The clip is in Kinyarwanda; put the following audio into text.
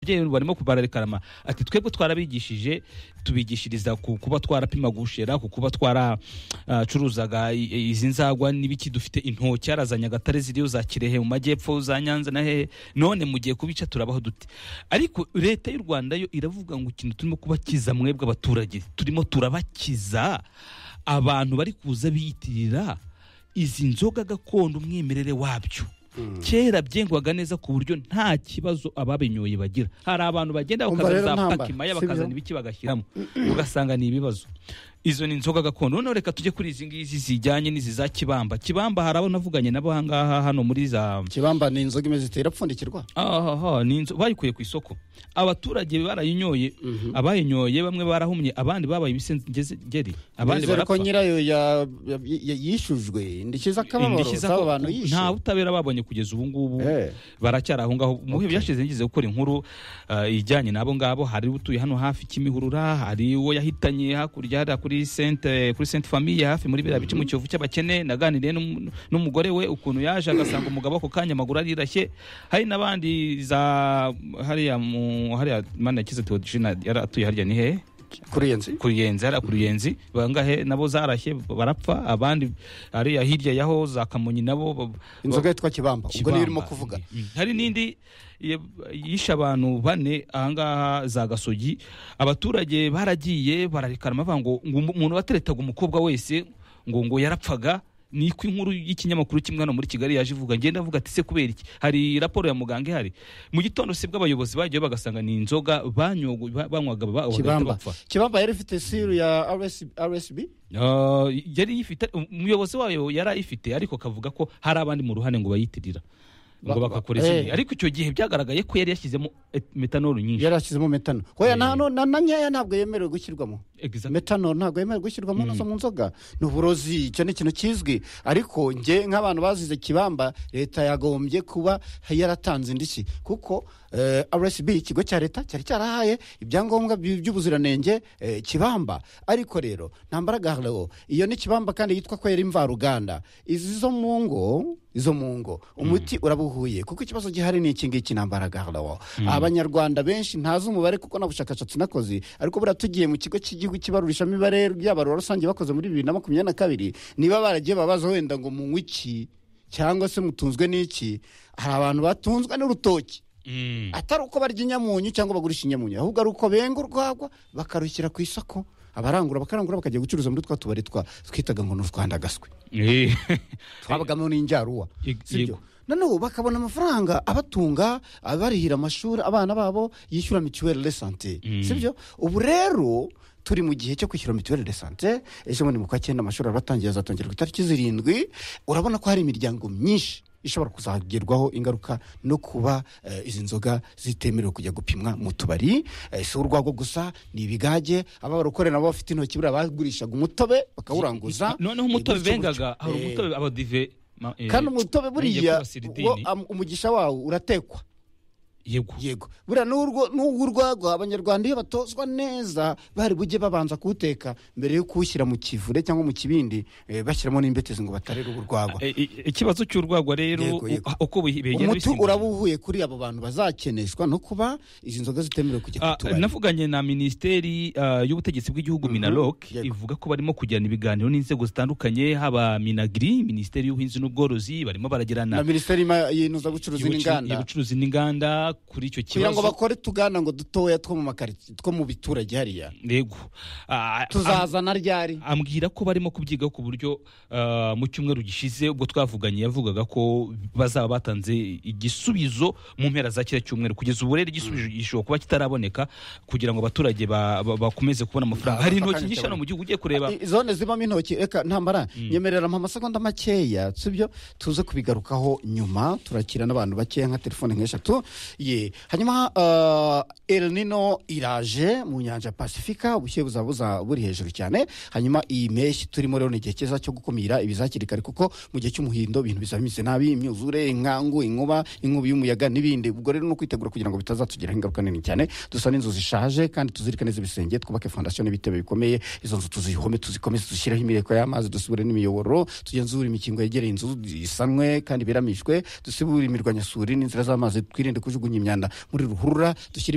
ababyeyi barimo bararikama ati twebwe twarabigishije tubigishiriza ku kuba twarapima gushera ku kuba twaracuruzaga izi nzagwa n'ibiki dufite intoki za nyagatare ziriyo za kirehe mu majyepfo za nyanza na hehe none mu gihe kubica turabaho dute ariko leta y'u rwanda yo iravuga ngo ikintu turimo kubakiza mwebwe abaturage turimo turabakiza abantu bari kuza biyitirira izi nzoga gakondo umwimerere wabyo kera byengwaga neza ku buryo nta kibazo ababinyoye bagira hari abantu bagenda bakazana za pakimaya bakazana ibiki bagashyiramo ugasanga ni ibibazo izo ni inzoga gakondo noneho reka tujye kuri izi ngizi zijyanye n'izi za kibamba kibamba hari abo navuganye nabo aha ngaha hano muri za kibamba ni inzoga imeze itapfundikirwa aha ni inzo bayikuye ku isoko abaturage barayinyoye abayinyoye bamwe barahumye abandi babaye ibisengeri abandi barapfa nyirayo yishujwe indishyi z'akababaro z'abo bantu yishe nta butabera babonye kugeza ubu ngubu baracyari aho ngaho mu bihe byashize ngize gukora inkuru ijyanye n'abo ngabo hari utuye hano hafi kimihurura hari uwo yahitanye hakurya hari kuri sente kuri sente famiye hafi muri biriya bice mu kiyovu cy'abakene naganiriye n'umugore we ukuntu yaje agasanga umugabo ako kanya amaguru arirashye hari n'abandi za hariya mu hariya mana yakize teodijina yari atuye hariya ni hehe kuruyenzi kuruyenzi hariya kuruyenzi bangahe nabo zarashye barapfa abandi hariya hirya yaho za kamonyi nabo inzoga yitwa kibamba ubwo niyo urimo kuvuga hari n'indi yishe abantu bane ahangaha za gasogi abaturage baragiye bararikana bavuga ngo umuntu wateretaga umukobwa wese ngo ngo yarapfaga niko inkuru y'ikinyamakuru kimwe hano muri kigali yaje ivuga ngenda avuga ati se kubera iki hari raporo ya muganga ihari mu gitondo sibwo abayobozi bagiye bagasanga ni inzoga banywaga bapfa kibamba yari ifite siru ya rsb yari ifite umuyobozi wayo yari ayifite ariko akavuga ko hari abandi mu ruhande ngo bayitirira ngo bagakora izindi ariko icyo gihe byagaragaye ko yari yashyizemo metanol nyinshi yari yashyizemo metano oya na nkeya ntabwo yemerewe gushyirwamo metanol ntabwo yemerewe gushyirwamo nazo mu nzoga ni uburozi icyo ni ikintu kizwi ariko nge nk'abantu bazize kibamba leta yagombye kuba yaratanze indishyi kuko rsb ikigo cya leta cyari cyarahaye ibyangombwa by'ubuziranenge kibamba ariko rero nta mbaraga hariho iyo ni kibamba kandi yitwa ko yari imvaruganda izi zo mu ngo izo mu ngo umuti urabuhuye kuko ikibazo gihari ni iki ngiki nta mbaraga hariho abanyarwanda benshi ntazi umubare kuko nta bushakashatsi nakoze ariko buriya tugiye mu kigo cy'igihugu cy'ibarurishamibare ry'abarura rusange bakoze muri bibiri na makumyabiri na kabiri niba baragiye babaza wenda ngo munywe iki cyangwa se mutunzwe n'iki hari abantu batunzwe n'urutoki atari uko barya inyamunyu cyangwa bagurisha inyamunyu ahubwo ari uko benga urwagwa bakarushyira ku isoko abarangura bakarangura bakajya gucuruza muri twa tubari twitaga ngo ni urwanda gaswe twabagamo n'injaruwa sibyo noneho bakabona amafaranga abatunga abarihira amashuri abana babo yishyura mituweli de sante sibyo ubu rero turi mu gihe cyo kwishyura mituweli de sante ejo bundi mu kwa cyenda amashuri aratangiye azatangirwa itariki zirindwi urabona ko hari imiryango myinshi ishobora kuzagerwaho ingaruka no kuba izi nzoga zitemerewe kujya gupimwa mu tubari si urwagwa gusa ni ibigage ababa barukorera nabo bafite intoki buriya bagurishaga umutobe bakawuranguza noneho umutobe bengaga hari umutobe abadive kandi umutobe buriya umugisha wawo uratekwa yego yego buriya n'uw'urwagwa abanyarwanda iyo batozwa neza bari bujye babanza kuwuteka mbere yo kuwushyira mu kivure cyangwa mu kibindi bashyiramo n'imbetezi ngo batarere urwagwa ikibazo cy'urwagwa rero uko begera umuti urabuhuye kuri abo bantu bazakeneshwa no kuba izi nzoga zitemerewe kujya ku tubari navuganye na minisiteri y'ubutegetsi bw'igihugu minarok ivuga ko barimo kugirana ibiganiro n'inzego zitandukanye haba minagiri minisiteri y'ubuhinzi n'ubworozi barimo baragirana na minisiteri y'inozabucuruzi n'inganda y'ubucuruzi n'inganda kuri icyo kibazo kugira ngo bakore tugana ngo dutoya two mu makaritsiye two mu biturage hariya yego tuzazana ryari ambwira ko barimo kubyiga ku buryo mu cyumweru gishize ubwo twavuganye yavugaga ko bazaba batanze igisubizo mu mpera za kiriya cyumweru kugeza ubu rero igisubizo gishobora kuba kitaraboneka kugira ngo abaturage bakomeze kubona amafaranga hari intoki nyinshi hano mu gihugu ugiye kureba zone zibamo intoki reka ntambara nyemerera mu amasegonda makeya sibyo tuze kubigarukaho nyuma turakira n'abantu bakeya nka telefone nk'eshatu ye hanyuma el nino iraje mu nyanja pasifika ubushyuhe buzaba buza buri hejuru cyane hanyuma iyi mpeshyi turimo rero ni igihe cyiza cyo gukumira ibiza hakiri kare kuko mu gihe cy'umuhindo ibintu bizameze nabi imyuzure inkangu inkuba inkubi y'umuyaga n'ibindi ubwo rero ni ukwitegura kugira ngo bitazatugiraho ingaruka nini cyane dusa n'inzu zishaje kandi tuzirike neza ibisenge twubake fondasiyo n'ibitebe bikomeye izo nzu tuzihome tuzikomeze dushyireho imireko y'amazi dusubure n'imiyoboro tugenzure imikingo yegereye inzu isanwe kandi iberamishwe dusibure imirwanyasuri n'inzira z'amazi twirinde kujugunya imyanda muri ruhurura dushyire